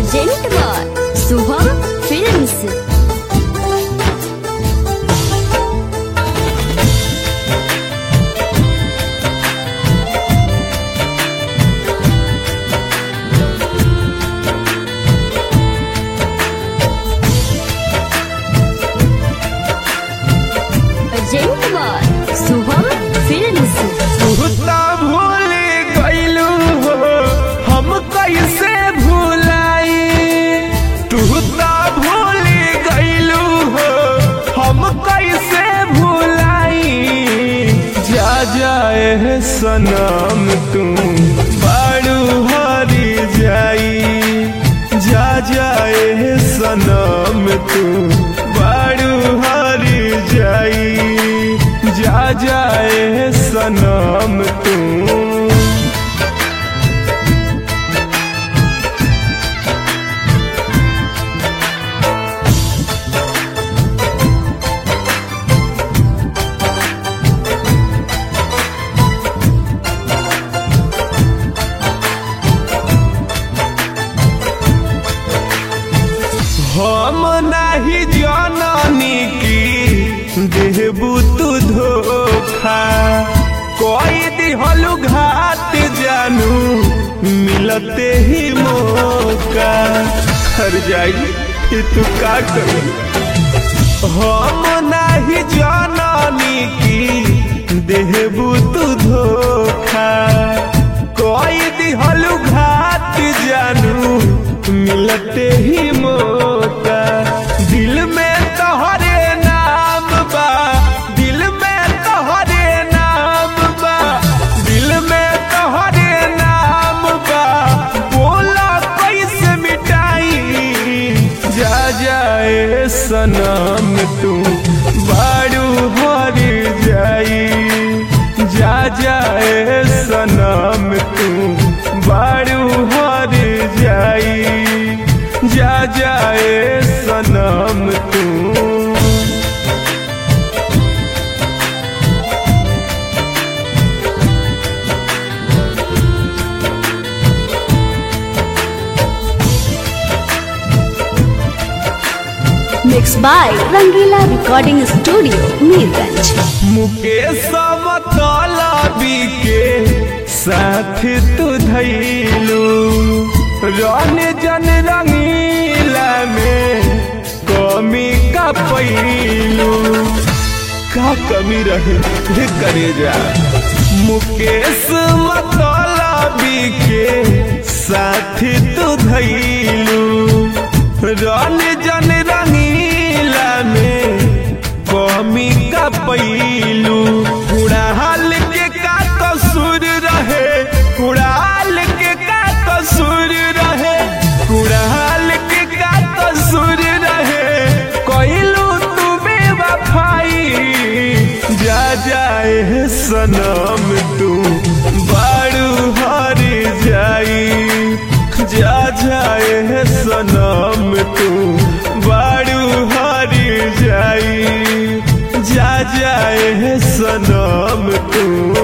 present by Shubham films present by Shubham films तुहता भूल गईलू हो हम कैसे भूलाई तुहता भूल गईलू हो हम कैसे भूलाई जा जाए सनम तू बाड़ू हरी जाई जा जाए सनम तू बाड़ू हरी जाई जा जाए सनम तू हम नाही जननी की देहबू तू धोखा कोई दिहलु घाट जानू मिलते ही मौका हर जाई ये तू का करी हम नाही जननी की देहबू तू धोखा कोई दिहलु घाट जानू मिलते ही मौका दिल में तोहरे नाम बा दिल में तोहरे नाम बा दिल में तोहरे नाम बा बोला कैसे मिटाई जा जाए सनम तू बाड़ू हर जाई जा जाए सनम तू बाड़ू हर जाई जा जाए सनम तू mix by Rangeela recording studio Mirganj Mukesh मतलबी के साथ तू धैलू रन जन रंगीला में कमी का पैलू का कमी रहे हे करे जा मुकेश मतलबी के साथ तू धैलू रन जन रंगीला में कमी का पैलू उड़ाल के का कसूर रहे उड़ाल के का कसूर रहे उड़ाल के का कसूर रहे कोइलू तू बेवफाई जा जाए सनम तू बाड़ू हर जाई जा जाए सनम तू बाड़ू हर जाई जा जाए सनम तू